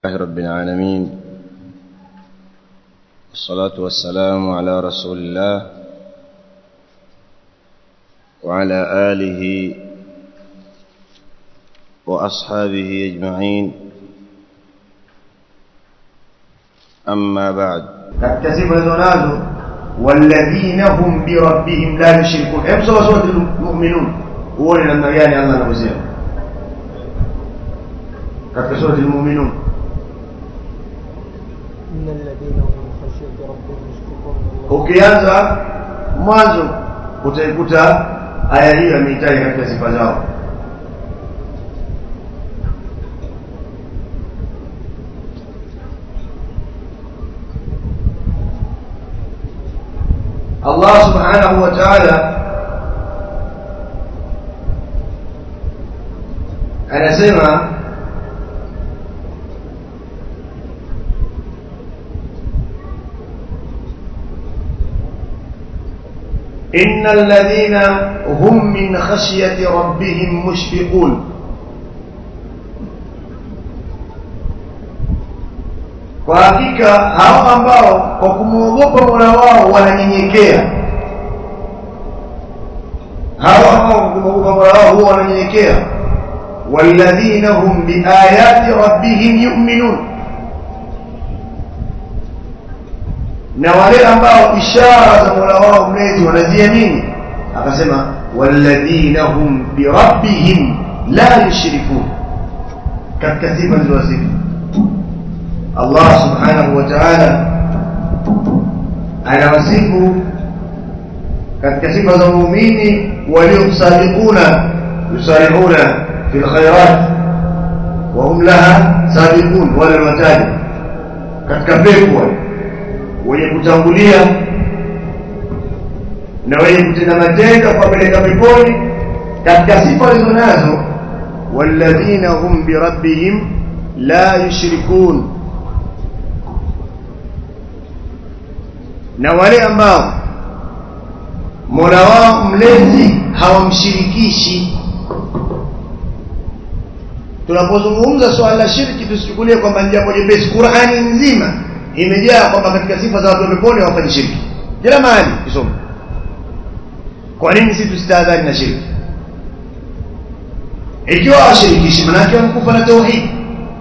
الله رب العالمين والصلاة والسلام على رسول الله وعلى آله وأصحابه أجمعين أما بعد katika sifa hizo nazo walladhina hum birabbihim la yushrikun hebu soma sura al-mu'minun uone namna gani Allah anavyosema katika sura al-mu'minun إن الذين هم من خشية ربهم مشفقون ukianza mwanzo utaikuta aya hiyo ameitaja katika sifa zao Allah subhanahu wa ta'ala anasema إن الذين هم من خشية ربهم مشفقون kwa hakika hao ambao kwa kumwogopa mola wao wananyenyekea hao ambao kwa kumwogopa mola wao huwa wananyenyekea walladhina hum biayati rabbihim yu'minun na wale ambao ishara za mola wao mlezi wanaziamini akasema walladhina hum birabbihim la yushrikun katika sifa zilizosifu Allah subhanahu wa ta'ala anawasifu katika sifa za muumini waliosabiquna yusari'una fil khairat wa hum laha sabiqun wala wataji katika pepo wale wenye kutangulia na wenye kutenda matendo kuwapeleka peponi katika sifa walizo nazo walladhina hum birabbihim la yushrikun na wale ambao mola wao mlezi hawamshirikishi tunapozungumza swala la shirki tusichukulie kwamba ni jambo jepesi qurani nzima imejaa kwamba katika sifa za watu wa peponi hawafanyi shirki kila mahali kisoma kwa nini sisi tusitahadhari na shirki ikiwa washirikishi manake wamekufa na tauhid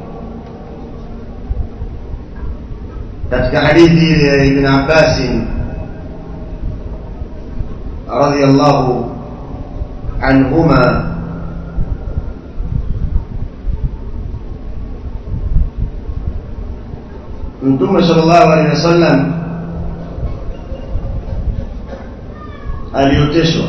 katika hadithi ile ya ibn Abbas radiyallahu anhuma Mtume sallallahu alaihi wasallam alioteshwa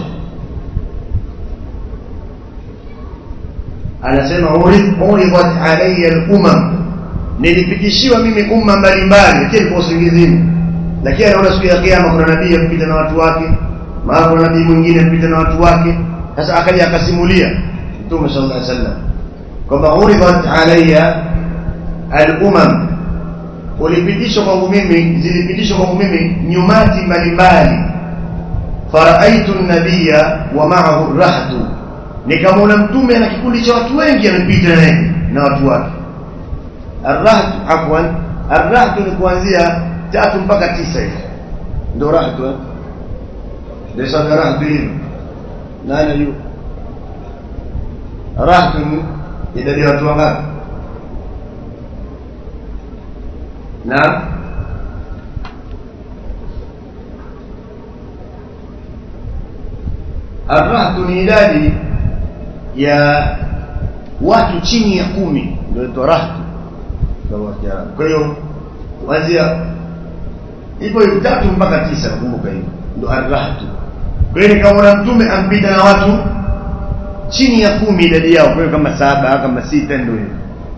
anasema uridat alayya al-umam nilipitishiwa mimi umma mbalimbali lakini kwa usingizini lakini anaona siku ya kiyama kuna nabii apita na watu wake mara kuna nabii mwingine apita na watu wake sasa akaja akasimulia Mtume sallallahu alaihi wasallam kwamba uridat alayya al-umam ulipitishwa kwangu mimi zilipitishwa kwangu mimi nyumati mbalimbali faraaitu an-nabiyya wa ma'ahu rahtu nikamwona mtume na kikundi cha watu wengi amepita naye na watu wake arrahtu afwan arrahtu ni kuanzia tatu mpaka tisa hivi ndio rahtu eh ndio sababu rahtu hivi nani yu rahtu ni idadi ya watu wangapi na arrahtu ni idadi ya watu chini ya kumi ndio inaitwa rahtu kwa hiyo kuanzia hivyo hivyo tatu mpaka tisa nakumbuka hivyo ndo arrahtu kwa hiyo nikamwona mtume ampita na watu chini ya kumi idadi yao kwa hiyo kama saba kama sita ndio hivyo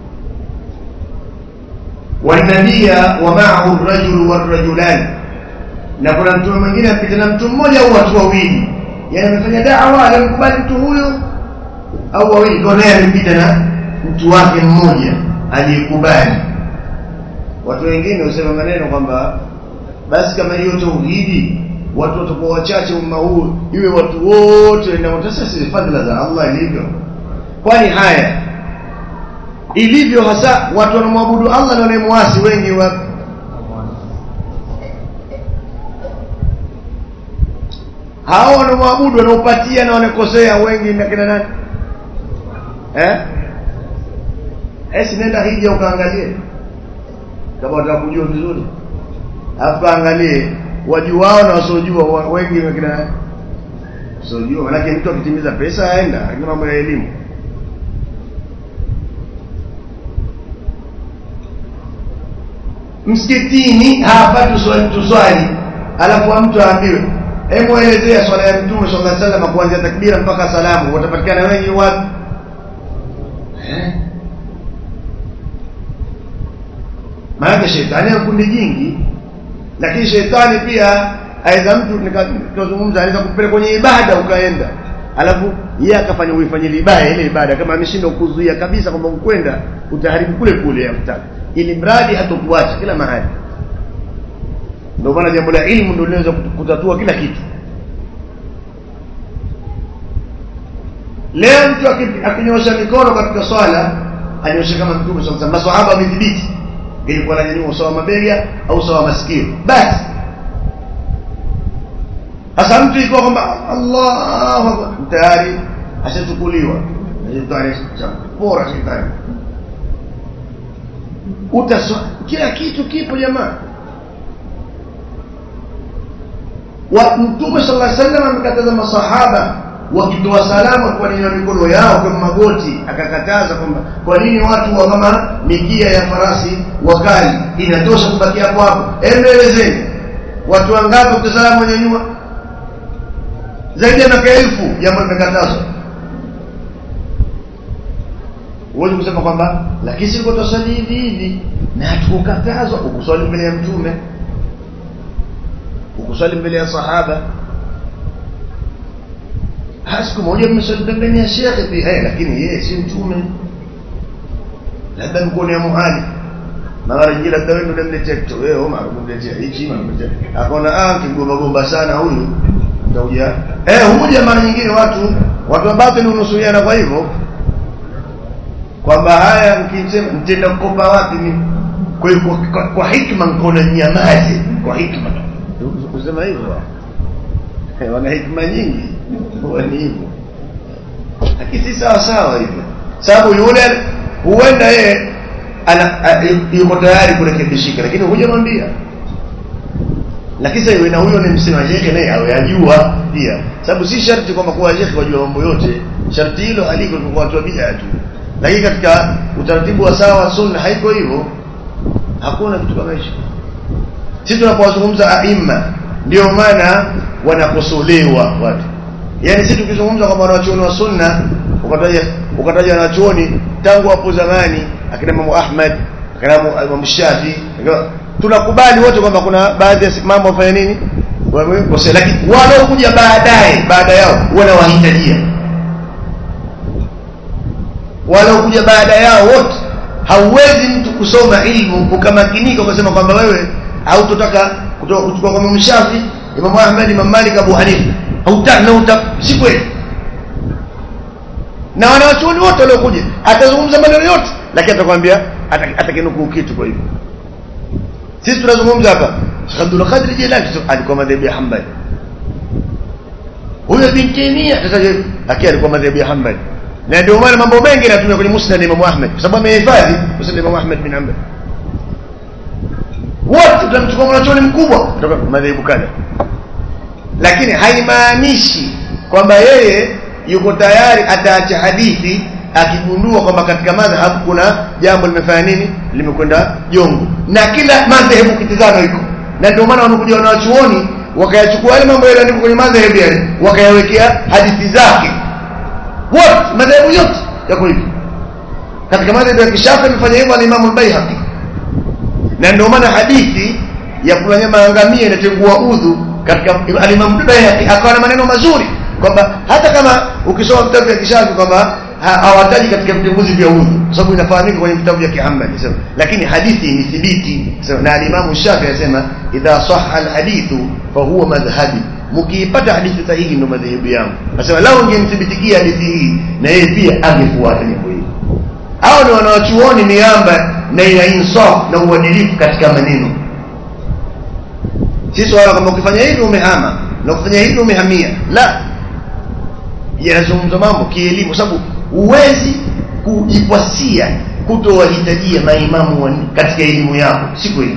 wanabia wa ma'ahu ar-rajulu war-rajulan na kuna mtume mwingine apita na mtu mmoja au watu wawili yani amefanya da'wa alimkubali mtu huyo au wawili kwa naye amepita na mtu wake mmoja aliyekubali watu wengine husema maneno kwamba basi kama hiyo tauhidi watu watakuwa wachache umma huu iwe watu wote na sasa si fadhila za Allah ilivyo kwani haya ilivyo hasa watu wanamwabudu Allah na wanamuasi wengi wa hao wanamwabudu wanaopatia na wanakosea wengi na kina nani eh esi nenda hija ukaangalie kama unataka kujua vizuri alafu angalie wajuao na wasiojua wa- wengi na kina nani wasiojua manake mtu akitimiza pesa aenda lakini mambo ya elimu msikitini hapa tuswali tuswali alafu mtu aambiwe hebu elezea swala ya mtume sallallahu alaihi wasallam kuanzia takbira mpaka salamu watapatikana wengi wapi eh maana shetani ana kundi jingi lakini shetani pia aweza mtu nikazungumza anaweza kupeleka kwenye ibada ukaenda alafu yeye akafanya uifanye ibada ile ibada kama ameshindwa kuzuia kabisa kwamba ukwenda utaharibu kule kule yakutaka ili mradi hatokuacha kila mahali ndio maana jambo la ilmu ndio linaweza kutatua kila kitu leo mtu aki- akinyosha mikono katika swala anyoshe kama mtume sallallahu alaihi wasallam maswahaba wamedhibiti ilikuwa ananyanyua usawa mabega au usawa masikio basi sasa mtu ikiwa kwamba Allahu akbar tayari ashachukuliwa shetani bora shetani utaswa kila kitu kipo jamaa wa mtume sallallahu alaihi wasallam amekataza masahaba wakitoa salamu kwa nini mikono yao kwa magoti akakataza kwamba kwa nini watu wa kama mikia ya farasi wakali inatosha kubakia hapo hapo endelezeni watu wangapi ukisalamu wanyanyua zaidi ya miaka elfu jambo limekatazwa huwezi kusema kwamba lakini siko tusali hivi hivi na hatukukatazwa ukuswali mbele ya mtume ukuswali mbele ya sahaba Ha, siku moja mmeswali pembeni ya shekhe pia eh, lakini yeye si mtume labda mkono ya muhali na mara nyingine labda wewe ndio unamletea kitu wewe Omar unamletea hichi unamletea akaona ah kigomba gomba sana huyu utakuja eh huja mara nyingine watu watu wa batili unusuiana kwa hivyo kwamba haya mkisema mtenda kukopa wapi mimi kwa hiyo kwa, kwa, kwa hikma mkono nyamaze kwa hikma kusema hivyo Eh, wana hikma nyingi huwa ni hivyo lakini si sawa sawa hivyo sababu yule huenda yeye ana a- yuko tayari kurekebishika lakini hujamwambia lakini sasa na huyo ni msema shekhe naye awe ajua pia sababu si sharti kwamba kuwa shekhe wajua mambo yote sharti hilo haliko kwa watu wa bid'a tu lakini katika utaratibu wa sawa wa sunna haiko hivyo hakuna kitu kama hicho sisi tunapowazungumza aima ndio maana wanakosolewa watu yaani sisi tukizungumza kwamba wanachuoni wa sunna ukataja ukataja wanachuoni tangu hapo zamani akina Imam Ahmad akina Imam- Imam Shafi akina- tunakubali wote kwamba kuna baadhi ya mambo wafanya nini wamekosea lakini wanaokuja baadaye baada yao wanawahitajia wanaokuja baada yao wote hauwezi mtu kusoma ilmu ukamakinika ukasema kwamba wewe hautotaka kutoka kuchukua kwa Imam Shafi Imam Ahmad Imam Malik Abu Hanifa hautaki na uta si kweli na wanawachuoni wote waliokuja atazungumza maneno yote lakini atakwambia ata- atakinukuu kitu kwa hivyo sisi tunazungumza hapa Sheikh Abdul Qadir Jilani alikuwa madhehebu ya Hanbali huyo Ibn Taymiyyah tataje lakini alikuwa madhehebu ya Hanbali na ndio maana mambo mengi yanatumia kwenye Musnad Imam Ahmad kwa sababu amehifadhi Musnad Imam Ahmad bin Hanbal wote tutamchukua mwanachuoni mkubwa kutoka madhehebu kadha lakini haimaanishi kwamba yeye yuko tayari ataacha hadithi akigundua kwamba katika madhhab kuna jambo limefanya nini limekwenda jongo na kila madhehebu kitizama iko na ndio maana wanakuja wanawachuoni wakayachukua yale mambo yaliyoandikwa kwenye madhehebu yale wakayawekea hadithi zake wote madhehebu yote yako hivi katika madhehebu ya kishafi amefanya hivyo alimamu al-Baihaqi na ndio maana hadithi ya kula nyama ya ngamia inatengua udhu katika al-Imam Bayhaqi akawa na maneno mazuri kwamba hata kama ukisoma vitabu vya kishafi kwamba ha- hawataji katika vitenguzi vya udhu kwa sababu inafahamika kwenye vitabu vya Kihambali sema lakini hadithi ni thibiti sema na al-Imam Shafi anasema idha sahha al-hadithu fa huwa madhhabi mkiipata hadithi sahihi ndio madhehebu yangu nasema lao ingemthibitikia hadithi hii na yeye pia angefuata jambo hili hao ni wanawachuoni miamba na ina insaf na uadilifu katika maneno si swala kama ukifanya hivi umehama na ukifanya hivi umehamia la yanazungumza mambo kielimu sababu huwezi kujikwasia kutowahitajia maimamu wa- katika elimu yako si kweli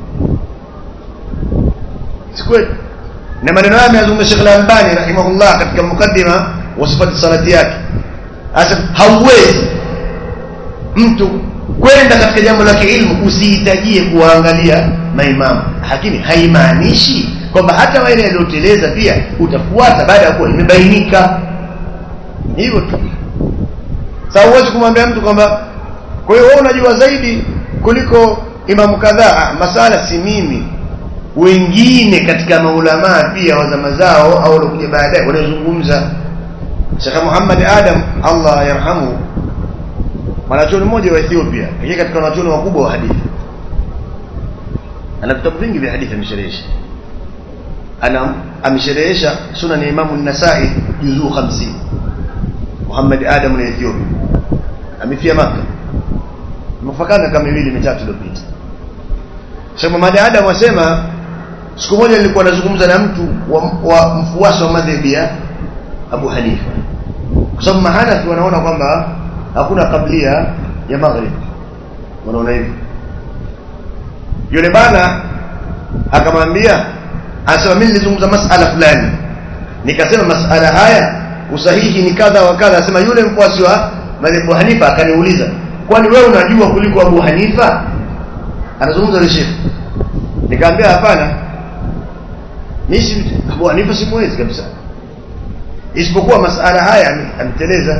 si kweli na maneno haya ameyazungumza Sheikh Al-Albani rahimahullah katika mukaddima wa sifati salati yake hasa hauwezi mtu kwenda katika jambo la kiilmu usihitajie kuwaangalia maimamu lakini haimaanishi kwamba hata wale walioteleza pia utafuata baada ya kuwa imebainika hivyo tu sasa huwezi kumwambia mtu kwamba kwa hiyo wewe unajua zaidi kuliko imamu kadhaa Ah, masala si mimi wengine katika maulamaa pia wa zama zao au waliokuja baadaye wanazungumza Sheikh Muhammad Adam Allah yarhamu mwanachuoni mmoja wa Ethiopia yeye katika wanachuoni wakubwa wa hadithi ana vitabu vingi vya hadithi amesherehesha ana amesherehesha sunan ya Imam an-Nasa'i juzuu 50 Muhammad Adam ni Ethiopia amefia Maka mfakana kama miwili mitatu iliyopita Sheikh Muhammad Adam wasema siku moja nilikuwa nazungumza na mtu wa, wa mfuasi wa madhhabi ya Abu Hanifa kwa sababu mahanafi wanaona kwamba hakuna kablia ya maghrib wanaona hivi yule bana akamwambia anasema mimi nilizungumza masala fulani nikasema masala haya usahihi ni kadha wa kadha anasema yule mfuasi wa madhhabu Hanifa akaniuliza kwani wewe unajua kuliko Abu Hanifa anazungumza na Sheikh nikamwambia hapana mimi si Abu Hanifa simwezi kabisa isipokuwa masala haya ame- ameteleza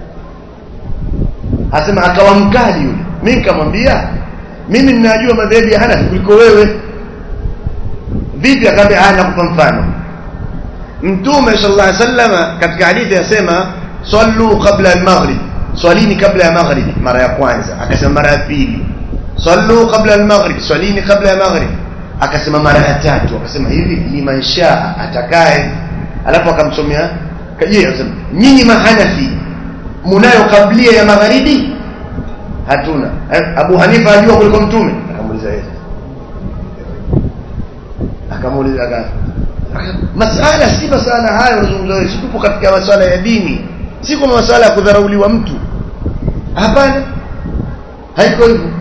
asema akawa mkali yule mimi nikamwambia mimi ninajua madhehebu ya Hanafi kuliko wewe vipi akaambia haya nakupa mfano mtume sallallahu alaihi wasallam katika hadithi yasema sallu qabla al-maghrib swalini kabla ya maghrib mara ya kwanza akasema mara ya pili sallu qabla al-maghrib swalini kabla ya maghrib akasema mara ya tatu akasema hivi liman shaa atakaye alafu akamsomea kaje akasema nyinyi mahanafi munayo kablia ya magharibi hatuna Eh, Abu Hanifa ajua kuliko mtume akamuuliza yeye akamuuliza aka masala si masala hayo unazungumza wewe si tupo katika masala ya dini si kwa masala ya kudharauliwa mtu hapana haiko hivyo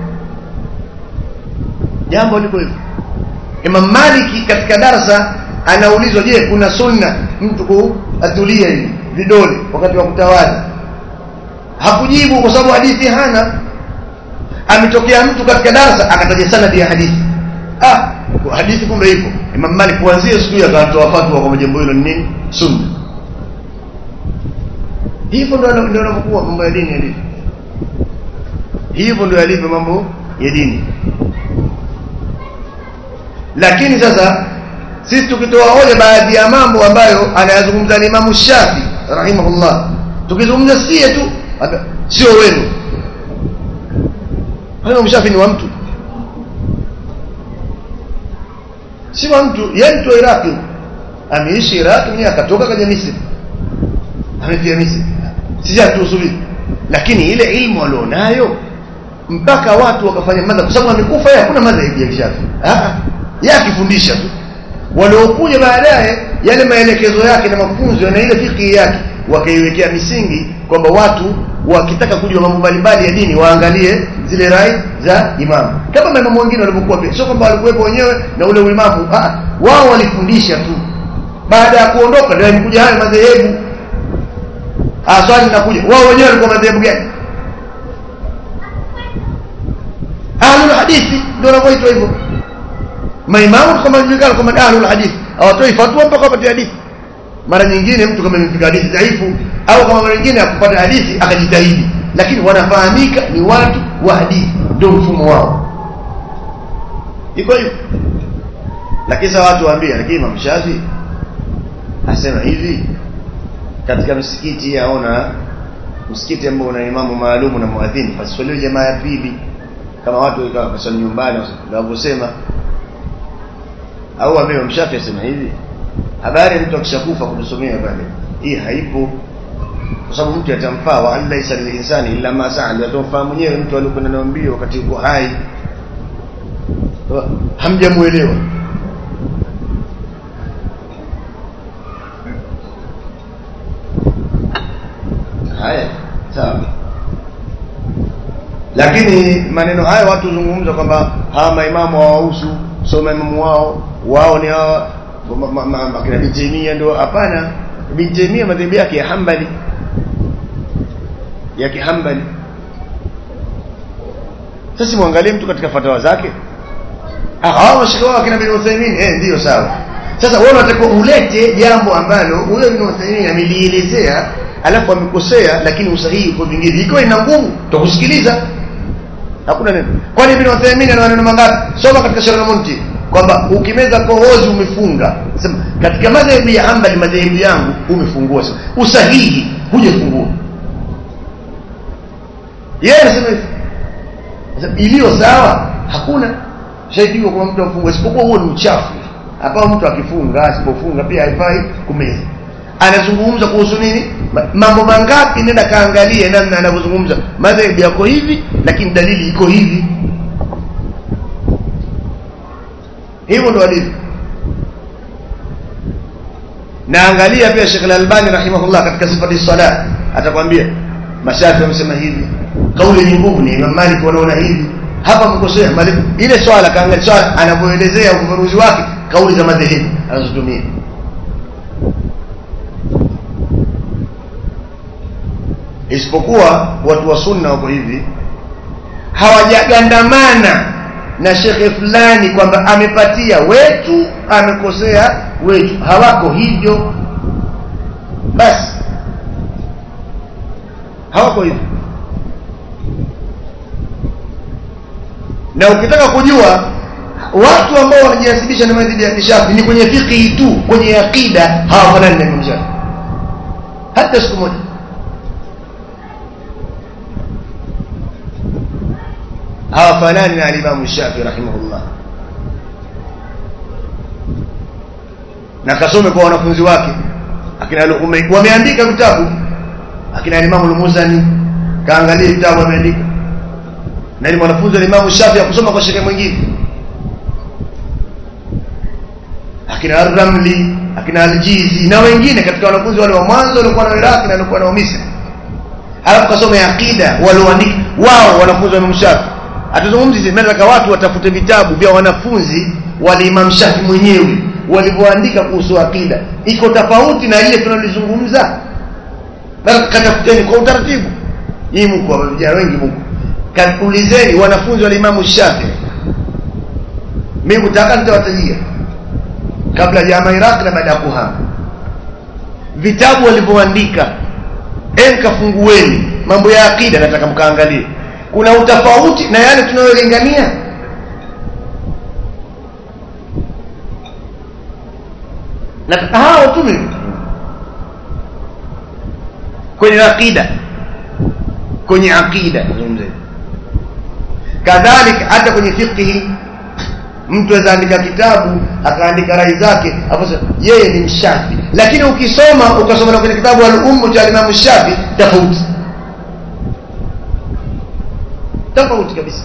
jambo liko hivyo Imam Maliki katika darasa anaulizwa je kuna sunna mtu kuatulia hivi vidole wakati wa kutawadha hakujibu kwa sababu hadithi hana ametokea mtu katika darasa akataja sanadi ya hadithi ah kwa hadithi kumbe ipo Imam Malik kuanzia siku hiyo akatoa fatwa kwa jambo hilo ni nini sunna hivyo ndio ndio yanapokuwa mambo ya dini yalivyo hivyo ndio yalivyo mambo ya dini lakini sasa sisi tukitoa hoja baadhi ya mambo ambayo anayazungumza ni Imam Shafi rahimahullah tukizungumza sie tu hata- sio wenu Imam Shafi ni wa mtu si wa mtu yeye mtu wa Iraki ameishi Iraki mwenyewe akatoka kaja Misri amefia Misri sisi hatuhusuli lakini ile ilmu alionayo mpaka watu wakafanya madha kwa sababu amekufa yeye hakuna madha ya Shafi ah yeye akifundisha tu waliokuja baadaye yale maelekezo yake na mafunzo na ile fikhi yake wakaiwekea misingi kwamba watu wakitaka kujua mambo mbalimbali ya dini waangalie zile rai za imamu kama maimamu wengine walivyokuwa pia sio kwamba walikuwepo wenyewe na ule uimamu ah wao walifundisha tu baada ya kuondoka ndio yalikuja haya madhehebu ah swali linakuja wao wenyewe walikuwa madhehebu gani ahlul hadithi ndio wanavyoitwa hivyo maimamu kama julikana kama ahlul hadith hawatoi fatwa mpaka wapate hadithi mara nyingine mtu kama imefika hadithi dhaifu au kama mara nyingine akupata hadithi akajitahidi lakini wanafahamika ni watu wa hadithi ndio mfumo wao iko hivyo lakini sasa watu waambia lakini Imam Shafi asema hivi katika msikiti aona msikiti ambao una imamu maalumu na muadhini paswaliwe jamaa ya pili kama watu wakawa kaswali nyumbani wanavyosema au ambaye Mshafi asema hivi habari mtu akishakufa kutusomea pale hii haipo kwa sababu mtu atamfaa wa an laysa lilinsani illa ma saa ndio atamfaa mwenyewe mtu aliyokwenda nayo mbio wakati yuko hai hamjamuelewa haya sawa lakini maneno haya watu zungumza kwamba hawa maimamu hawahusu sio maimamu wao wao ni hawa ma- ma- ma- akina Ibn Taymiyyah ndio hapana Ibn Taymiyyah madhehebu yake ya Hanbali ya kihambali sasa muangalie mtu katika fatawa zake ah hao mashaka wao akina Ibn Uthaymeen eh ndio sawa sasa wewe unatakiwa ulete jambo ambalo huyo Ibn Uthaymeen amelielezea alafu amekosea lakini usahihi uko vingine ikiwa ina nguvu tutakusikiliza hakuna neno kwani Ibn Uthaymeen ana maneno mangapi soma katika Sharh al-Munti kwamba ukimeza kohozi umefunga sema katika madhehebu ya Hanbali madhehebu yangu umefungua sema usahihi hujafungua yeye anasema hivi Sasa, iliyo sawa hakuna shahidi kwa mtu afunga isipokuwa huo ni uchafu hapa mtu akifunga asipofunga pia haifai kumeza anazungumza kuhusu nini Ma- mambo mangapi nenda kaangalie namna anavyozungumza madhehebu yako hivi lakini dalili iko hivi hivyo ndo alivyo naangalia pia Sheikh Al-Albani rahimahullah katika sifati salat atakwambia mashafi wamesema hivi kauli yenye nguvu ni Imam Malik wanaona hivi hapa mkosea Malik ile swala kaangalia swala anapoelezea ufafanuzi wake kauli za madhehebu anazotumia isipokuwa watu wa sunna wako hivi hawajagandamana na shekhe fulani kwamba amepatia wetu amekosea wetu hawako hivyo basi hawako hivyo na ukitaka kujua watu ambao wanajinasibisha na madhhabi ya kishafi ni kwenye fiqhi tu kwenye aqida hawafanani na Imam Shafi hata siku moja hawafanani na Imam Shafi rahimahullah na kasome kwa wanafunzi wake akina Luqman wameandika vitabu akina Imam al-Muzani kaangalie vitabu wameandika na ni mwanafunzi wa Imam Shafi akusoma kwa shekhe mwingine akina Ar-Ramli akina Al-Jizi na wengine katika wanafunzi wale wa mwanzo walikuwa na Iraq na walikuwa na Misri alafu kasome aqida walioandika wao wanafunzi wa Imam Shafi atazungumzi sisi nataka watu watafute vitabu vya wanafunzi wa Imam Shafi mwenyewe walivyoandika kuhusu aqida iko tofauti na ile tunalizungumza basi katafuteni kwa utaratibu hii mko vijana wengi mko kaulizeni wanafunzi wa Imam Shafi mimi kutaka nitawatajia kabla ya Iraq na baada ya kuhama vitabu walivyoandika enka fungueni mambo ya akida nataka mkaangalie kuna utofauti na yale tunayolingania nataka hao tu mimi kwenye akida kwenye akida zungumzeni kadhalika hata kwenye fiqhi mtu aweza andika kitabu akaandika rai zake hapo yeye ni mshafi lakini ukisoma ukasoma na kwenye kitabu al-ummu cha Imam Shafi tofauti tofauti kabisa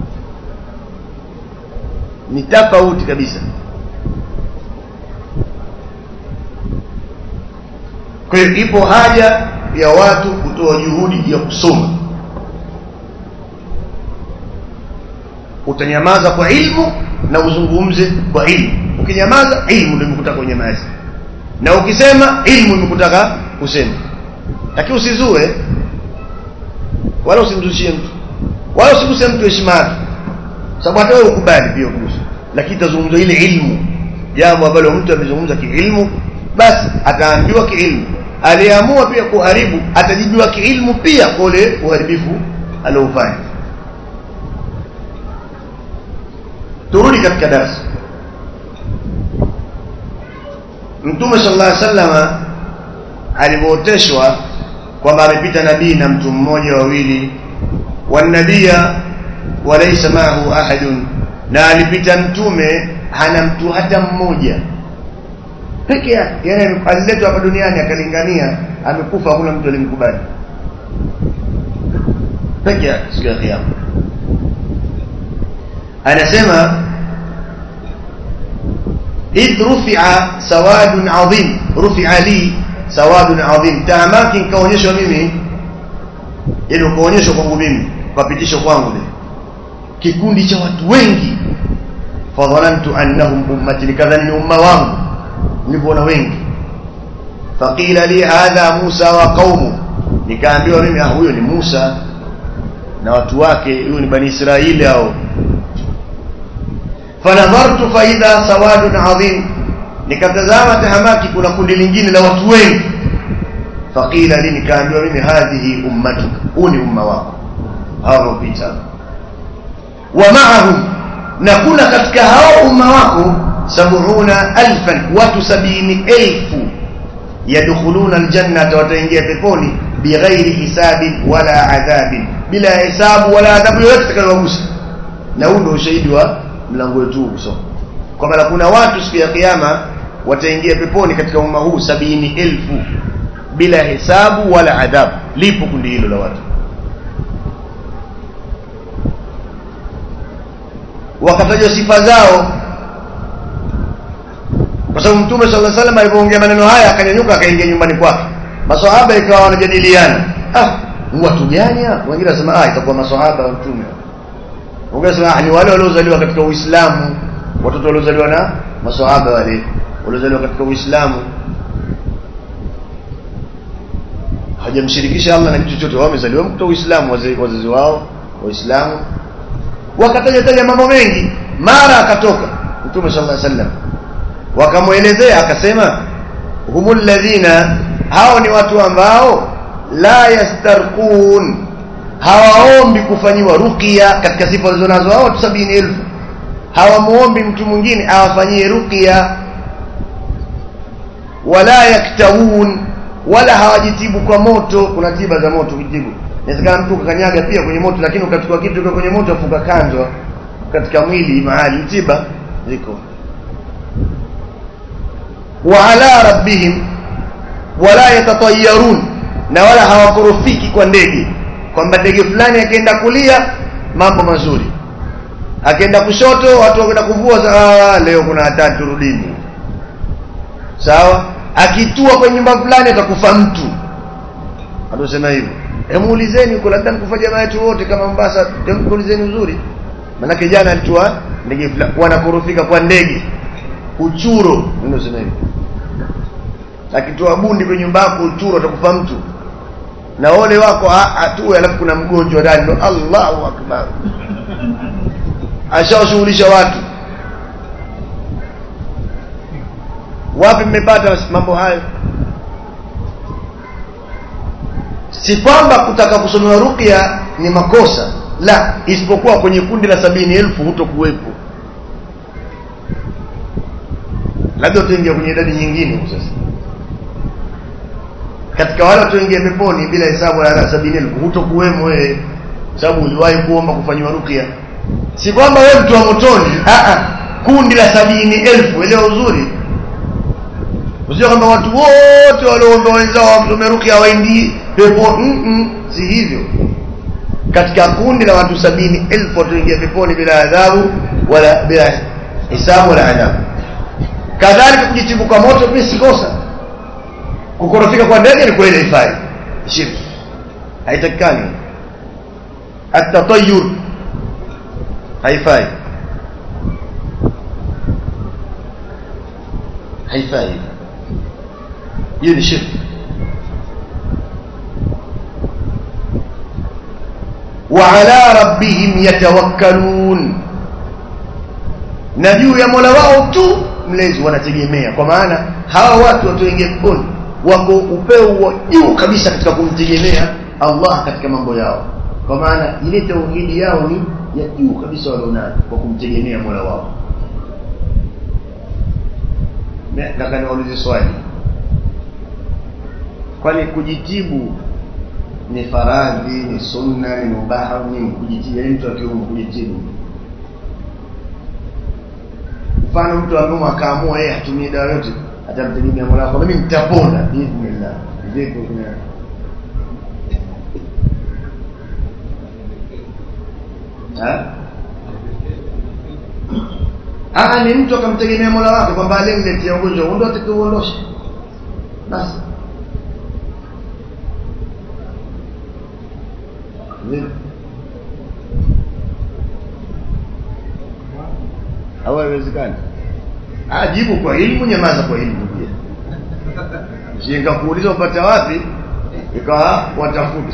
ni tofauti kabisa kwa hiyo ipo haja ya watu kutoa juhudi ya kusoma utanyamaza kwa ilmu na uzungumze kwa ilmu ukinyamaza ilmu ndio imekutaka kunyamaza na ukisema ilmu imekutaka kusema lakini usizue wala usimzushie mtu wala usiguse mtu heshima yake sababu hata wewe ukubali pia kuhusu lakini tazungumza ile ilmu jambo ambalo mtu amezungumza kiilmu basi ataambiwa kiilmu aliamua pia kuharibu atajibiwa kiilmu pia kwa ule uharibifu aliofanya turudi katika darasa mtume sallallahu alaihi wasallam alipooteshwa kwamba amepita nabii na mtu mmoja wawili wanabia walaysa ma'ahu ahadun na alipita mtume hana mtu hata mmoja peke yake yani aliletwa hapa duniani akalingania amekufa hakuna mtu alimkubali peke yake siku ya kiyama anasema idh rufi'a sawadun adhim rufi'a li sawadun adhim tahamaki nikaonyeshwa mimi yani ukaonyeshwa kwangu mimi ukapitishwa kwangu mimi kikundi cha watu wengi fadhanantu annahum ummati nikadhani ni umma wangu nilipoona wengi faqila li hadha Musa wa qaumu nikaambiwa mimi ah huyo ni Musa na watu wake huyo ni bani Israeli hao fanadhartu fa idha sawadun adhim nikatazama tahamaki kuna kundi lingine la watu wengi faqila li nikaambiwa mimi hadhihi ummatuk huu ni umma wako hao wanaopita wa ma'ahum na kuna katika hao umma wako sab'una alfan watu sabini elfu yadkhuluna aljannata wataingia peponi bighairi hisabin wala adhabin bila hisabu wala adhabu yoyote itakayowagusa na huu ndio ushahidi wa mlango wetu kusoma kwamba kuna watu siku ya kiyama wataingia peponi katika umma huu sabini elfu bila hesabu wala adhabu lipo kundi hilo la watu wakatajwa sifa zao kwa sababu mtume sallallahu alaihi wasallam alipoongea maneno haya akanyanyuka akaingia nyumbani kwake maswahaba ikawa wanajadiliana ah watu gani hapa wengine wanasema ah itakuwa maswahaba wa mtume wengine wanasema ah ni wale waliozaliwa katika uislamu watoto waliozaliwa na maswahaba wale waliozaliwa katika uislamu hajamshirikisha Allah na kitu chochote wao wamezaliwa katika uislamu wazazi wao waislamu wakataja taja mambo mengi mara akatoka mtume sallallahu alaihi wasallam wakamwelezea akasema humul ladhina hao ni watu ambao la yastarqun hawaombi kufanyiwa ruqya katika sifa walizonazo hao watu sabini elfu hawamuombi mtu mwingine awafanyie ruqya wala yaktawun wala hawajitibu kwa moto kuna tiba za moto kujitibu inawezekana mtu ukakanyaga pia kwenye moto lakini ukachukua kitu kwa kwenye moto afuka kanzwa katika mwili mahali tiba ziko wa ala rabbihim wala yatatayarun na wala hawakorofiki kwa ndege kwamba ndege fulani akienda kulia mambo mazuri akienda kushoto watu wakwenda kuvua ah, leo kuna hatari turudini sawa akitua kwenye nyumba fulani atakufa mtu atusema hivyo hebu ulizeni huko labda nikufa jamaa yetu wote kama Mombasa hebu ulizeni uzuri manake jana alitua ndege fulani wanakorofika kwa ndege uchuro ndio sema hivyo akitoa bundi kwenye nyumba yako uchuro atakufa mtu na ole wako atue alafu kuna mgonjwa ndani ndo Allahu akbar ashawashughulisha watu wapi mmepata mambo hayo si kwamba kutaka kusomewa ruqya ni makosa la isipokuwa kwenye kundi la sabini elfu hutokuwepo labda utaingia kwenye idadi nyingine huko sasa katika wale wataingia peponi bila hesabu la sabini elfu hutokuwemo wewe sababu uliwahi kuomba kufanyiwa ruqya si kwamba wewe mtu wa motoni a a kundi la sabini elfu elewa uzuri usije kwamba watu wote walioomba wenzao wasome ruqya waingii pepo mm -mm, si hivyo katika kundi la watu sabini elfu wataingia peponi bila adhabu wala bila hisabu wala adhabu kadhalika kujitibu kwa moto pia si kosa kukorofika kwa ndege ni kweli haifai shirki haitakikani atatayur haifai haifai hiyo ni shirki وعلى ربهم يتوكلون na juu ya Mola wao tu mlezi wanategemea kwa maana hawa watu watoingia peponi wako upeo wa juu kabisa katika kumtegemea Allah katika mambo yao kwa maana ile tauhidi yao ni ya juu kabisa walionayo kwa kumtegemea Mola wao nataka niwaulize swali kwani kujitibu ni faradhi ni sunna ni mubaha ni kujitibu yani mtu akiumwa kujitibu mfano mtu ambaye akaamua yeye atumie dawa yote atamtegemea Mola kwa mimi nitapona bismillah vipi kuna Ha? Ah, ni mtu akamtegemea Mola wake kwamba alimletea ugonjwa huo ndio atakiuondosha. Basi. Vipi? Au haiwezekani? Ah, jibu kwa elimu, nyamaza kwa elimu pia. Shinga kuuliza upata wapi? Ikawa watafuta.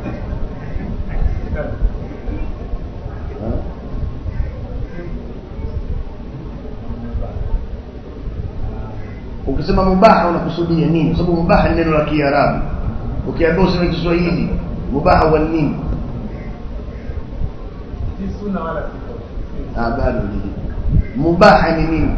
Ha? Ukisema mubaha unakusudia nini? Kwa sababu mubaha ni neno la Kiarabu. Ukiambia useme Kiswahili, mubaha wa nini? si sunna wala si sunna. Ah, bado ni mubaha ni nini?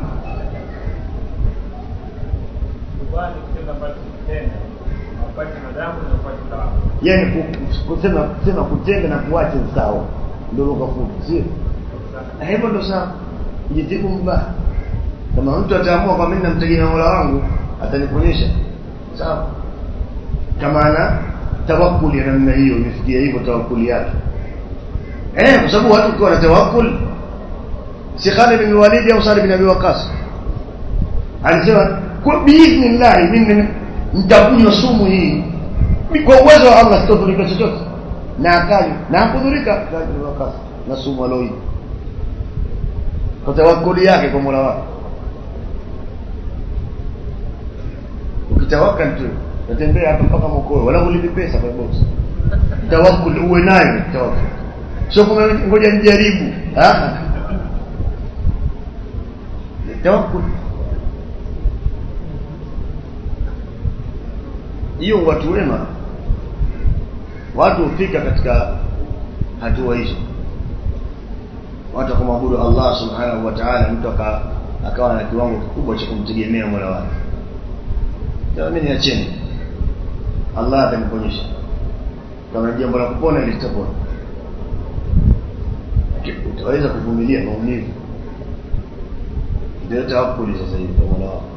Kubali kitendo ambacho kitenda upate madhambi na upate thawabu. Yaani ku- kusema kusema kutenga na kuacha ni sawa. Ndio lugha fupi, sio? Na hivyo ndo sawa. Jitibu mubaha. Kama mtu ataamua kwa mimi namtegemea Mola wangu, ataniponyesha. Sawa. Kama ana tawakkuli ya namna hiyo, imefikia hivyo tawakkuli yake. Eh, kwa sababu watu ukiwa na tawakkul si Khalid bin Walid au Sa'd bin Abi Waqqas. Alisema kwa biidhnillah mimi nitakunywa sumu hii kwa uwezo wa Allah sitodhurika chochote. Na akali na hakudhurika Sa'd bin Waqqas na sumu aloi. Kwa tawakkuli yake kwa Mola wake. Ukitawakkal tu utembea hapa mpaka Mokoe wala ulipi pesa kwa box. Tawakkul uwe nayo tawakkul. Sio kama ngoja nijaribu. Ah. Tawakkul. Hiyo watu wema watu hufika katika hatua hizo. Watu kumwabudu Allah Subhanahu wa Ta'ala mtu aka akawa na kiwango kikubwa cha kumtegemea Mola wake. Sasa mimi niacheni. Allah ataniponyesha. Kama ni jambo la kupona litapona. Utaweza kuvumilia maumivu. Ndio tawakkuli sasa hivi kwa Mola wako.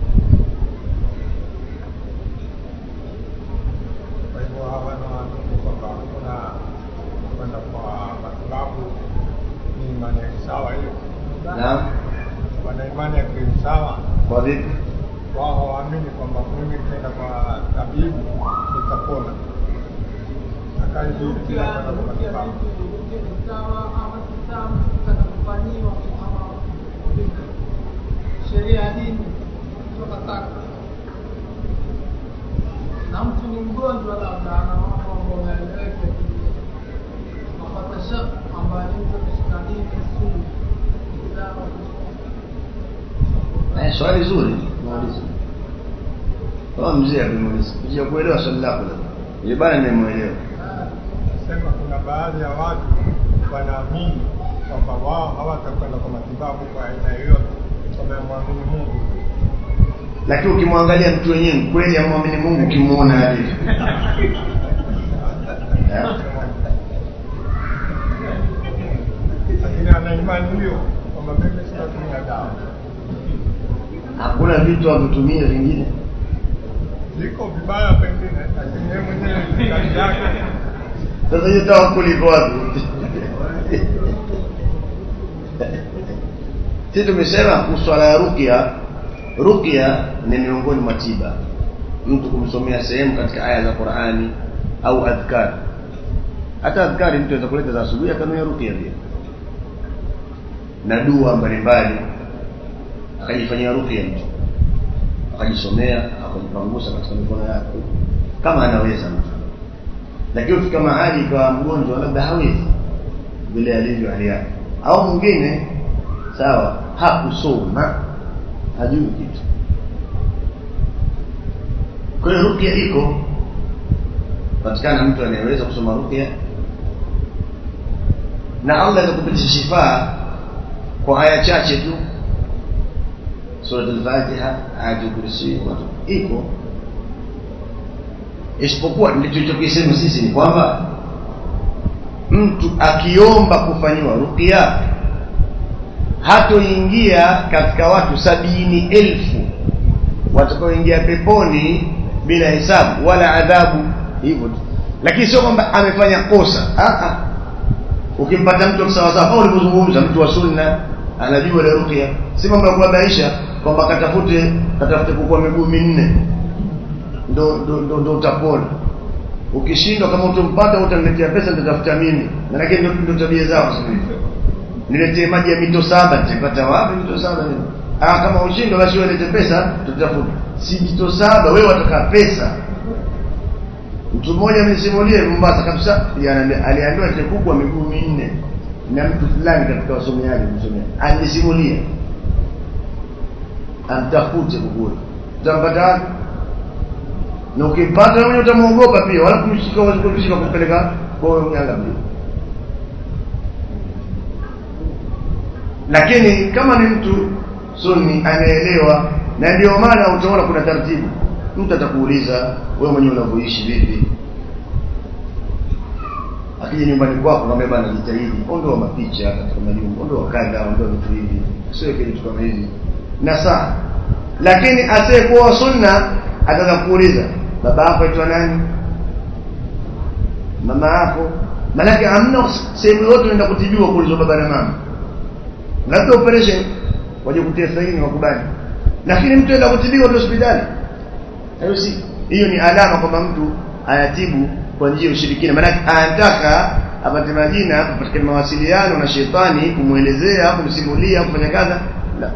Kwa hivyo hawa wanaamini kwamba kuna kwenda kwa matibabu ni imani ya kisawa hiyo, Naam. wana imani ya kisawa. Kwa vipi? Wao hawaamini kwamba mimi nikienda kwa tabibu nitapona, akaizuri tena kwenda kwa matibabu. sheria ya dini tunataka na mtu ni mgonjwa labda ana mambo ambayo yaeleweke napata shaka kwamba ni mtu ameshika dini sumu dawa Eh, swali zuri muulize. Kama mzee amemuuliza. Sija kuelewa swali lako la. Ile bana nimemuelewa. Sema kuna baadhi ya watu wanaamini kwamba wao hawatakwenda kwa matibabu kwa aina yoyote, wamemwamini Mungu. Lakini ukimwangalia mtu wenyewe kweli amwamini Mungu ukimuona alivyo. Eh? lakini ana imani hiyo kwamba mimi sinatumia dawa. Hakuna vitu avitumie vingine. Ziko vibaya pengine, lakini yeye mwenyewe ni kazi yake. Sasa hiyo tawakkuli iko wapi? Sisi tumesema kuhusu swala ya ruqya. Ruqya ni miongoni mwa tiba. Mtu kumsomea sehemu katika aya za Qur'ani au adhkar. Hata adhkari mtu anaweza kuleta za asubuhi akanua ruqya pia. Na dua mbalimbali akajifanyia ruqya mtu. Akajisomea, akajipangusa katika mikono yake kama anaweza mtu lakini ukifika mahali ikawa mgonjwa labda hawezi vile alivyo hali yake au mwingine sawa hakusoma hajui kitu kwa hiyo ruqya iko patikana mtu anayeweza kusoma ruqya na Allah anaweza kupitisha shifaa kwa aya chache tu surat al-Fatiha ayatul kursi iko isipokuwa tulichokisema sisi ni kwamba mtu akiomba kufanyiwa ruqya hatoingia katika watu sabini elfu watakaoingia peponi bila hisabu wala adhabu hivyo tu lakini sio kwamba amefanya kosa ah ah ukimpata mtu sawa sawa kama ulivyozungumza mtu wa sunna anajua ile ruqya si mambo ya kubabaisha kwamba katafute katafute kukua miguu minne ndo ndo ndo, ndo utapona ukishindwa kama utampata utaniletea pesa nitatafuta mimi maana ndio ndio tabia zao sasa hivi niletee maji ya mito saba nitapata wapi mito saba nini ah kama ushindwa basi wewe lete pesa tutafuta si mito saba wewe wataka pesa mtu mmoja amesimulia Mombasa kabisa aliambiwa kuku wa miguu minne na mtu fulani katika wasomeaji msomeaji alisimulia amtafute kukule utampata wapi na ukimpata wewe utamuogopa pia wala kumshika wala kumshika kumpeleka kwa mganga mbili lakini kama ni mtu sunni anaelewa na ndio maana utaona kuna taratibu mtu atakuuliza wewe mwenyewe unavyoishi vipi akija nyumbani kwako naambia bana jitahidi ondoa mapicha katika majumba ondoa kadha ondoa vitu hivi sio kitu kama hivi na saa lakini asiyekuwa sunna ataanza kuuliza baba yako aitwa nani mama yako malaki hamna sehemu yote unaenda kutibiwa kuulizwa baba na mama labda operation waje kutia sahihi wakubali lakini mtu aenda kutibiwa hospitali hayo si hiyo ni alama kwamba mtu ayatibu kwa njia ya ushirikina maana anataka apate majina katika mawasiliano na shetani kumuelezea kumsimulia kufanya kaza la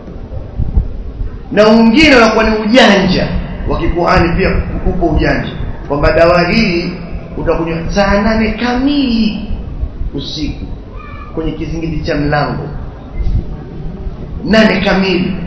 na wengine wanakuwa ni ujanja wa kikuhani pia upo ujanja kwamba dawa hii utakunywa saa nane kamili usiku kwenye kizingiti cha mlango nane kamili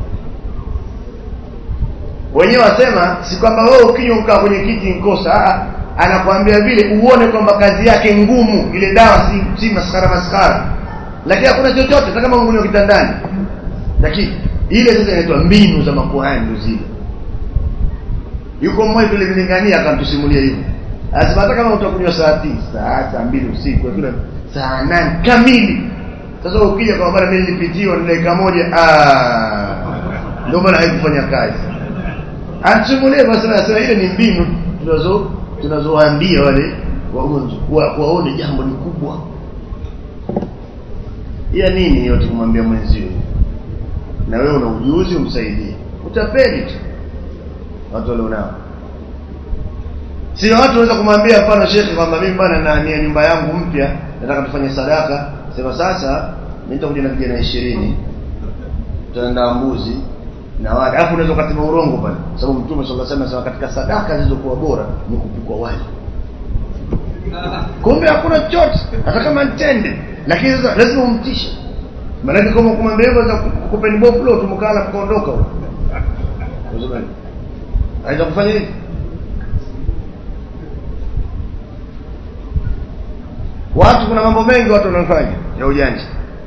wenyewe wasema si kwamba wewe ukinywa ukaa kwenye kiti nkosa anakuambia vile uone kwamba kazi yake ngumu ile dawa si, si maskara maskara lakini hakuna chochote hata kama ungunywa kitandani lakini ile sasa inaitwa mbinu za makuhani ndio zile yuko mmoja vile vilingania akamtusimulia hivyo anasema hata kama utakunywa saa tisa saa mbili usiku kila saa nane kamili sasa ukija kwa bwana mimi nilipitiwa ni dakika moja ah ndio maana haikufanya kazi anasimulia basi anasema ile ni mbinu tunazo tunazowaambia wale wagonjwa wa, waone jambo ni kubwa ya nini yote kumwambia mwenzio na wewe una ujuzi umsaidie utapeli tu watu walionao sio watu wanaweza kumwambia mfano shekhi kwamba mimi bwana na nia nyumba yangu mpya nataka tufanye sadaka sema sasa mimi nitakuja na vijana 20 tutaenda mbuzi na wali alafu unaweza ukasema urongo pale sababu mtume sallallahu alaihi wasallam katika sadaka zilizokuwa bora ni kupikwa wali kumbe hakuna chochote hata kama ntende lakini sasa lazima umtishe maana kama kumwambia hivyo za kupeni boflo tumkala mkaondoka huko Aidha kufanya hivi watu kuna mambo mengi watu wanafanya ya ujanja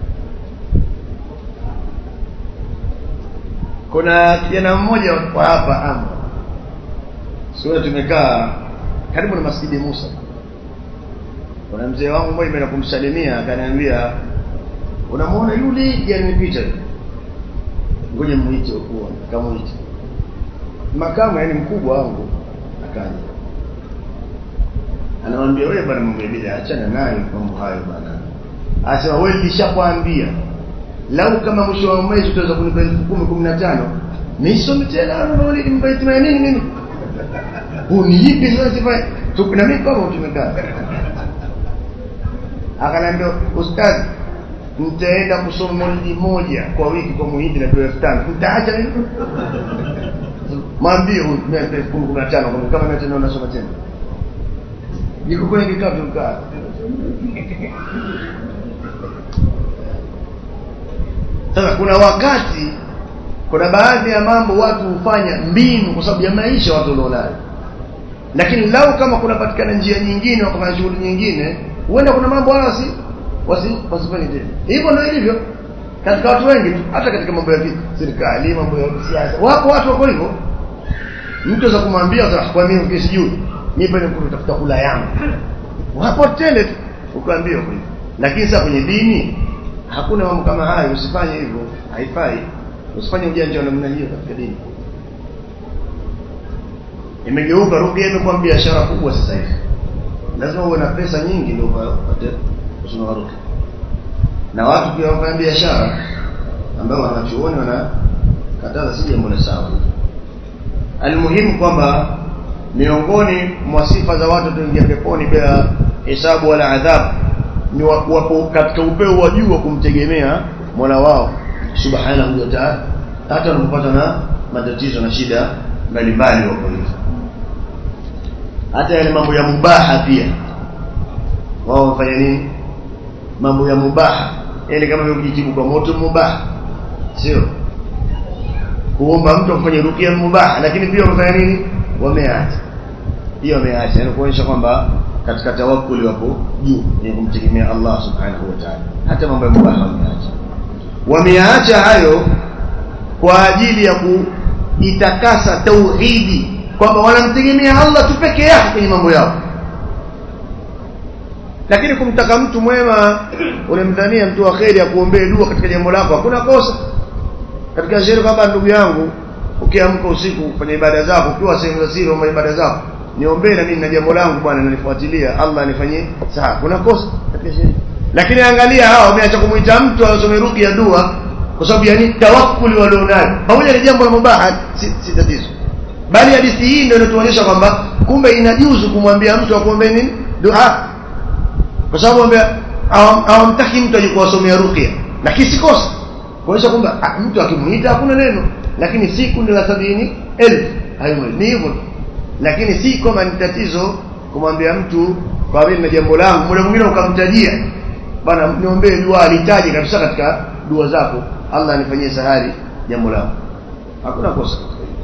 kuna kijana mmoja wa hapa ama sio tumekaa karibu na masjidi Musa kuna mzee wangu mmoja mimi kumsalimia akaniambia unamuona yule janipita ngoja muite huko kamuite makamu yani mkubwa wangu akaja anamwambia wewe bwana mambo bila achana nayo mambo hayo bwana asema wewe nilishakwambia lau kama mwisho wa mwezi utaweza kunipa elfu kumi kumi na tano nisome tena ndio nimpatie nini mimi uniipe sasa sifa na mimi kama tumekaa akaniambia ustazi nitaenda kusoma maulidi moja kwa wiki kwa muhindi na elfu tano nitaacha nini mwambie huyu mimi elfu kumi kumi na tano kama mimi tena unasoma tena niko kwenye kikao tukaa sasa kuna wakati kuna baadhi ya mambo watu hufanya mbinu kwa sababu ya maisha watu walionayo lakini lau kama kunapatikana njia nyingine wakafanya shughuli nyingine huenda kuna mambo wala wasi wasi wasifanye tena hivyo ndio ilivyo katika watu wengi tu hata katika mambo ya serikali mambo ya siasa wapo watu wako hivyo mtu za kumwambia kwa mimi ukisijui nipe ni kutafuta kula yangu wapo tele tu ukaambia hivyo lakini sasa kwenye dini hakuna mambo kama hayo usifanye hivyo haifai usifanye ujanja wa namna hiyo katika dini imegeuka ruqya imekuwa biashara kubwa sasa hivi lazima uwe na pesa nyingi ndio upate kusoma ruqya na watu pia wafanya biashara ambao wanachuoni wanakataza si jambo la sawa almuhimu kwamba miongoni mwa sifa za watu tuingia peponi bila hesabu wala adhabu ni wapo katika upeo wa juu wa kumtegemea Mola wao subhanahu wa ta'ala hata wanapopata na matatizo na shida mbalimbali wako hivyo hata yale mambo ya mubaha pia wao wafanya nini mambo ya mubaha yani kama vile kujitibu kwa moto mubaha sio kuomba mtu afanye rukia mubaha lakini pia wamefanya nini wameacha pia wameacha yani kuonyesha kwamba katika tawakkuli wapo juu ni kumtegemea Allah subhanahu wa ta'ala hata mambo ya mubaha wameacha wameacha hayo kwa ajili ya kuitakasa tauhidi kwamba wanamtegemea Allah tu peke yake kwenye mambo yao lakini kumtaka mtu mwema unamdhania mtu wa kheri akuombee dua katika jambo lako hakuna kosa katika sheria kwamba ndugu yangu ukiamka usiku kufanya ibada zako ukiwa sehemu za siri wa ibada zako niombee na mimi na jambo langu bwana nalifuatilia Allah anifanyie sawa kuna kosa katika sheria lakini angalia hawa wameacha kumuita mtu asome ruqya dua kwa sababu yani tawakkuli walionayo pamoja ni jambo la mubaha si, si tatizo bali hadithi hii ndio inatuonyesha kwamba kumbe inajuzu kumwambia mtu akuombe nini dua kwa sababu hawamtaki mtu aje kuwasomea ruqya lakini si kosa kuonyesha kwamba mtu akimuita hakuna neno lakini si kundi la sabini elfu hayo ni hivyo lakini si kama ni tatizo kumwambia mtu kwa vile na jambo langu muda mwingine ukamtajia bana niombee dua alitaje kabisa katika dua zako Allah anifanyie sahari jambo langu hakuna kosa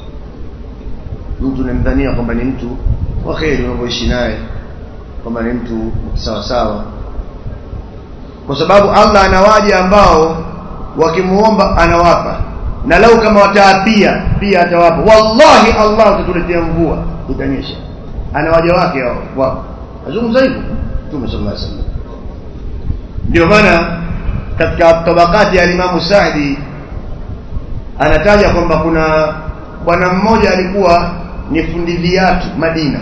mtu namdhania kwamba ni mtu wa kheri unavyoishi naye kwamba ni mtu sawa sawa kwa sababu Allah anawaja ambao wakimuomba anawapa na lau kama wataapia pia atawapa wallahi Allah atatuletea mvua itanyesha anawaja wake hao wao azungumza hivyo Mtume sallallahu alaihi wasallam ndio maana katika tabakati ya Imam Saadi anataja kwamba kuna bwana mmoja alikuwa ni fundi viatu Madina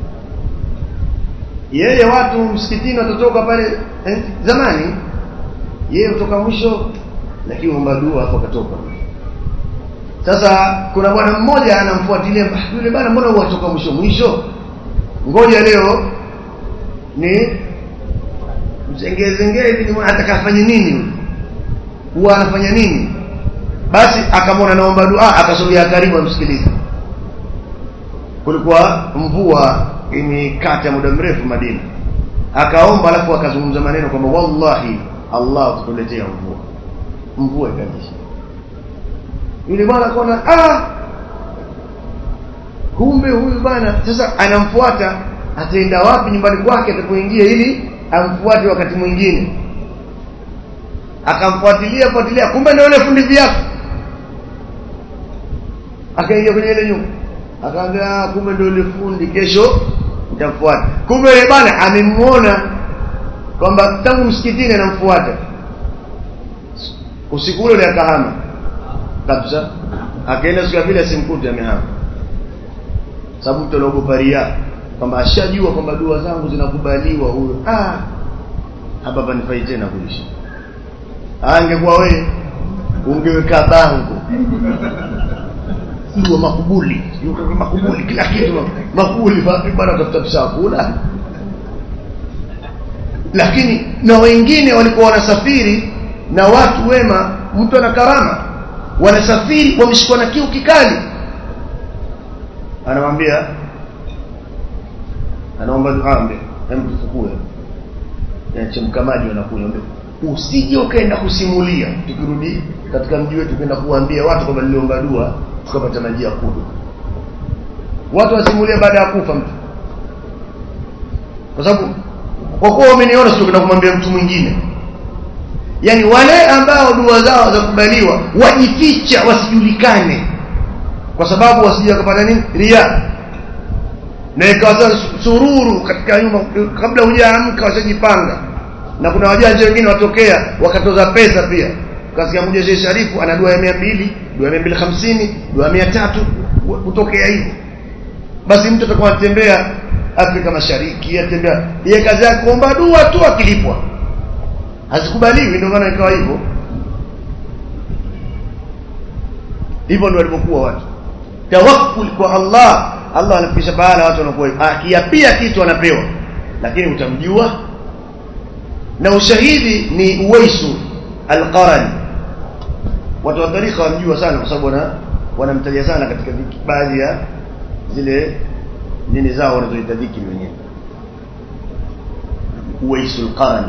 yeye watu msikitini watatoka pale eh, zamani yeye kutoka mwisho lakini omba dua hapo katoka sasa kuna bwana mmoja anamfuatilia yule bwana mbona huwatoka mwisho mwisho ngoja leo ni mzengezengee hivi atakafanya nini huwa anafanya nini basi akamwona naomba dua akasogea karibu amsikilize kulikuwa mvua imekata muda mrefu Madina akaomba alafu akazungumza maneno kwamba wallahi Allah atatuletea mvua mvua ikanyesha yule bwana akaona ah kumbe huyu bwana sasa anamfuata ataenda wapi nyumbani kwake atapoingia ili amfuate wakati mwingine akamfuatilia fuatilia kumbe ndio yule fundi viatu akaingia kwenye ile nyumba akaambia kumbe ndio yule fundi kesho nitamfuata kumbe yule bwana amemuona kwamba tangu msikitini anamfuata usiku ule akahama kabisa akaenda siku ya pili asimkute amehama sababu mtu anaogopa ria kwamba ashajua kwamba dua zangu zinakubaliwa huyo ah hapa panifai tena kuishi angekuwa wewe ungeweka bango dua makubuli makubuli kila kitu makubuli bwana tafuta chakula lakini na wengine walikuwa wanasafiri na watu wema mtu ana karama wanasafiri wameshikwa na kiu kikali anamwambia anaomba dua ambe hem tufukue chemka maji wanakunywa usije ukaenda kusimulia tukirudi katika mji wetu kwenda kuambia watu kwamba niliomba dua tukapata maji ya kunywa watu wasimulia baada ya kufa mtu kwa sababu kwa kuwa wameniona sio kwenda kumwambia mtu mwingine yani wale ambao dua zao zakubaliwa wajificha wasijulikane kwa sababu wasije kupata nini ria na ikawa sururu katika nyumba kabla hujaamka washajipanga na kuna wajanja wengine watokea wakatoza pesa pia kasikia mmoja Sheikh Sharifu ana dua ya 200 dua ya 250 dua ya 300 kutokea hivyo basi mtu atakuwa anatembea Afrika Mashariki atembea yeye kazi yake kuomba dua tu akilipwa hazikubaliwi ndio maana ikawa hivyo hivyo ndio walivyokuwa watu tawakkul kwa Allah Allah anafikisha bahala watu wanakuwa akiapia kitu anapewa lakini utamjua na ushahidi ni Uwaisu al-Qarani watu wa tarika wamjua sana kwa sababu wana wanamtaja sana katika baadhi ya zile nini zao wanazoita dhikri wenyewe Uwaisu al-Qarani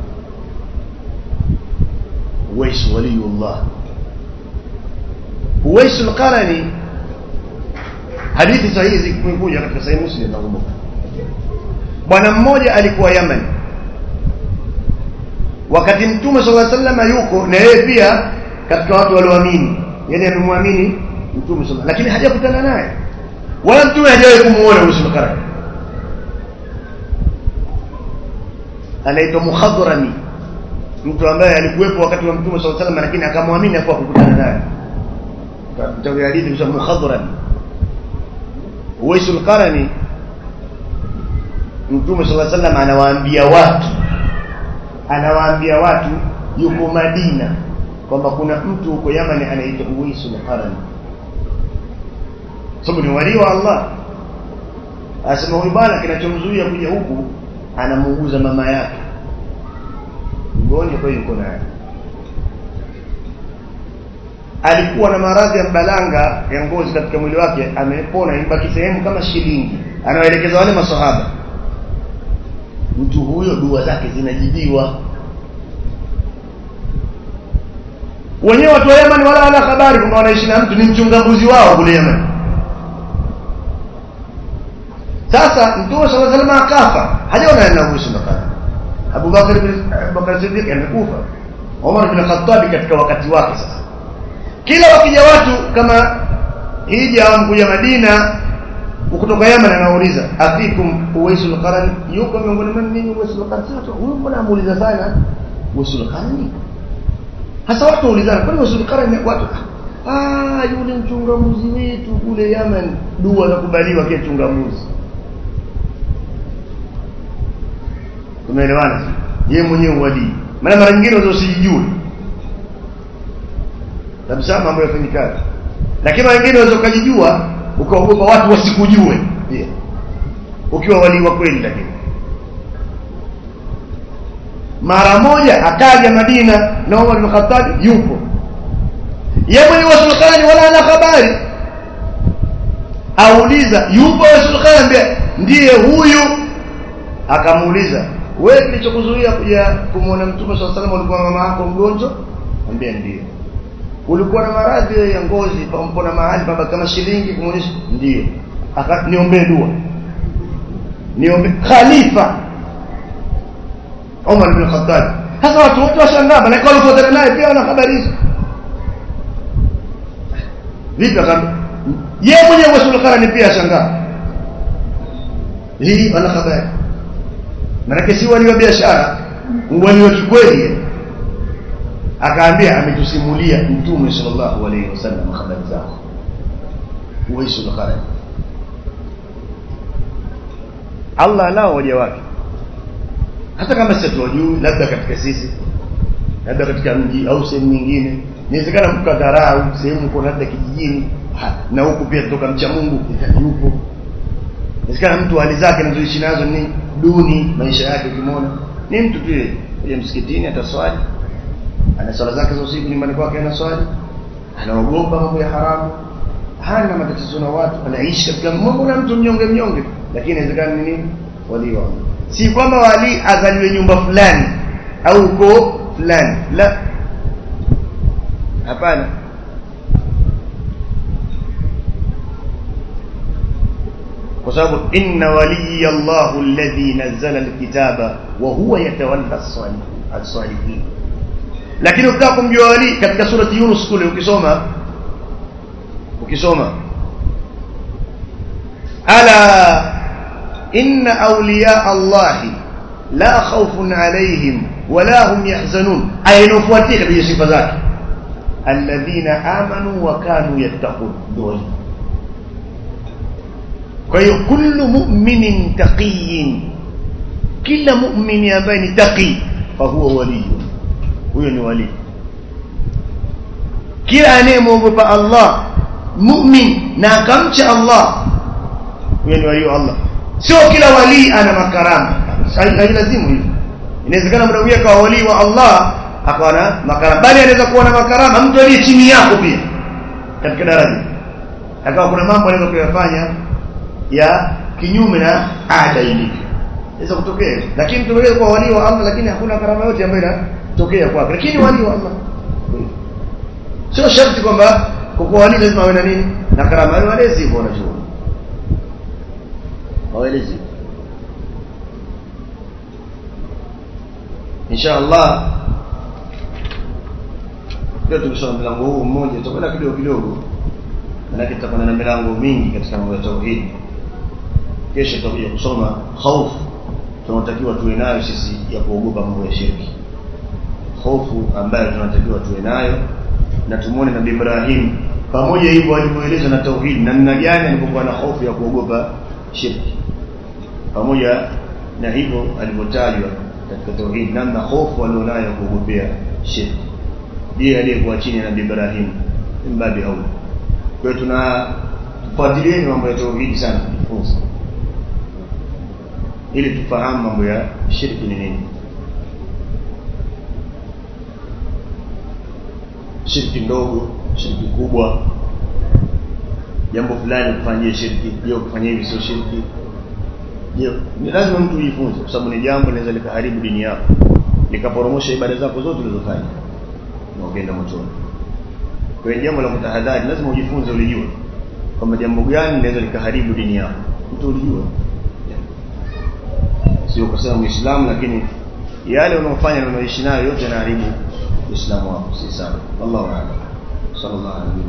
Uwaisu waliyullah Uwaisu al-Qarani hadithi sahihi zikuja katika sahihi Muslim nakumbuka bwana mmoja alikuwa Yemen wakati mtume sallallahu alaihi wasallam yuko na yeye pia katika watu walioamini yani amemwamini mtume sallallahu lakini hajakutana naye wala mtume hajawahi kumuona Uwaisul Qarani anaitwa Mukhadrami mtu ambaye alikuwepo wakati wa mtume sallallahu alaihi wasallam lakini akamwamini hapo kukutana naye katika hadithi kwa Mukhadrami Uwaisul Qarani Mtume صلى الله عليه وسلم anawaambia watu anawaambia watu yuko Madina kwamba kuna mtu huko Yaman anaitwa Uwaisul Qarani sababu ni wali wa Allah asema huyu bwana kinachomzuia kuja huku anamuuguza mama yake mgonjwa kwa yuko naye alikuwa na maradhi ya mbalanga ya ngozi katika mwili wake amepona ibaki sehemu kama shilingi anawaelekeza wale masahaba mtu huyo dua zake zinajibiwa wenyewe watu wa Yemen wala wana habari kwamba wanaishi na mtu ni mchungabuzi wao kule Yemen sasa mtume sallallahu alaihi wasallam akafa hajaona na Uwais makana Abu Bakar bin Bakar Siddiq amekufa Umar bin Khattab katika wakati wake sasa kila wakija watu kama hija au mkuja Madina kutoka Yemen anauliza afikum Uwaisul Qarani yuko miongoni mwenu ninyi Uwaisul Qarani sasa huyu mbona amuuliza sana Uwaisul Qarani hasa watu waulizana kwani Uwaisul Qarani watu ah yule mchungamuzi wetu kule Yemen dua nakubaliwa kwa mchungamuzi tumeelewana yeye mwenyewe wali maana mara nyingine unaweza usijijue kabisa mambo yafanyikaje lakini mara nyingine unaweza ukajijua ukaogopa watu wasikujue pia ukiwa wali wa kweli lakini mara moja akaja Madina na Umar bin Khattab yupo yeye mwenye wasulkhani wala ana habari auliza yupo wasulkhani ndiye huyu akamuuliza wewe kilichokuzuia kuja kumwona mtume swalla salam ulikuwa mama yako mgonjwa ambia ndio ulikuwa na maradhi ya ngozi pampona mahali baba kama shilingi kumuonyesha ndio aka niombee dua niombe khalifa Umar bin Khattab sasa watu wote washangaa na kwa walifuatana naye pia wana habari hizo vipi akam yeye mwenyewe Rasul Qarani pia ashangaa hii wana habari maana si wali wa biashara wali wa kikweli akaambia ametusimulia mtume sallallahu alaihi wasallam habari zako Uwaisul Qarani Allah anao waja wake hata kama sisi tuwajui labda katika sisi labda katika mji au sehemu nyingine inawezekana mkadharau sehemu uko labda kijijini ha, na huku pia kutoka mcha Mungu yupo inawezekana mtu hali zake anazoishi nazo ni duni maisha yake ukimwona ni mtu tu yeye msikitini ataswali ana swala zake za usiku nyumbani kwake anaswali anaogopa mambo ya haramu hana matatizo na watu anaishi katika mambo na mtu mnyonge mnyonge lakini inawezekana ni nini wali wa si kwamba wali azaliwe nyumba fulani au uko fulani la hapana kwa sababu inna waliya Allahu alladhi nazzala alkitaba wa huwa yatawalla as-salihin lakini ukitaka kumjua wali katika surati Yunus kule ukisoma ukisoma ala inna awliya Allahi la khawfun alayhim wala hum yahzanun aya inayofuatia katika sifa zake alladhina amanu wa kanu yattaqun doi kwa hiyo kullu mu'minin taqiyin kila mu'mini ambaye ni taqi fa huwa wali huyo ni wali kila anayemwogopa Allah mu'min na akamcha Allah huyo ni wali wa Allah sio kila wali ana makarama hailazimu hivyo inawezekana muda mwingine akawa wali wa Allah akawa na makarama bali anaweza kuwa na makarama mtu aliye chini yako pia katika daraja akawa kuna mambo anaweza kuyafanya ya kinyume na ada ilivyo inaweza kutokea lakini mtu mwingine kuwa wali wa Allah lakini hakuna karama yote ambayo inatokea kwake lakini wali wa Allah sio sharti kwamba kwa kuwa wali lazima awe na nini na karama wale walezi hivyo wanajua hawelezi insha Allah leo tumesoma mlango huu mmoja tutakwenda kidogo kidogo manake tutakwenda na milango mingi katika mambo ya tauhid kesho tutakuja kusoma hofu tunatakiwa tuwe nayo sisi ya kuogopa mambo ya shirki hofu ambayo tunatakiwa tuwe nayo na tumuone nabii Ibrahim pamoja hivyo alivyoeleza na tauhid namna gani alipokuwa na hofu ya kuogopa shirki pamoja na hivyo alivyotajwa katika tauhid namna hofu alionayo ya kuogopea shirki ndiye aliyekuwa chini ya nabii Ibrahim mbabi au kwa hiyo tuna tufuatilieni mambo ya tauhid sana kujifunza ili tufahamu mambo ya shirki ni nini shirki ndogo shirki kubwa jambo fulani kufanyia shirki je kufanyia hivi sio shirki je ni lazima mtu ujifunze kwa sababu ni jambo linaweza likaharibu dini yako likaporomosha ibada zako zote ulizofanya na ukaenda motoni kwa hiyo jambo la kutahadhari lazima ujifunze ulijue kwamba jambo gani linaweza likaharibu dini yako mtu ulijue sio kusema muislamu lakini yale unaofanya na unaishi nayo yote yanaharibu uislamu wako si sana wallahu a'lam sallallahu alaihi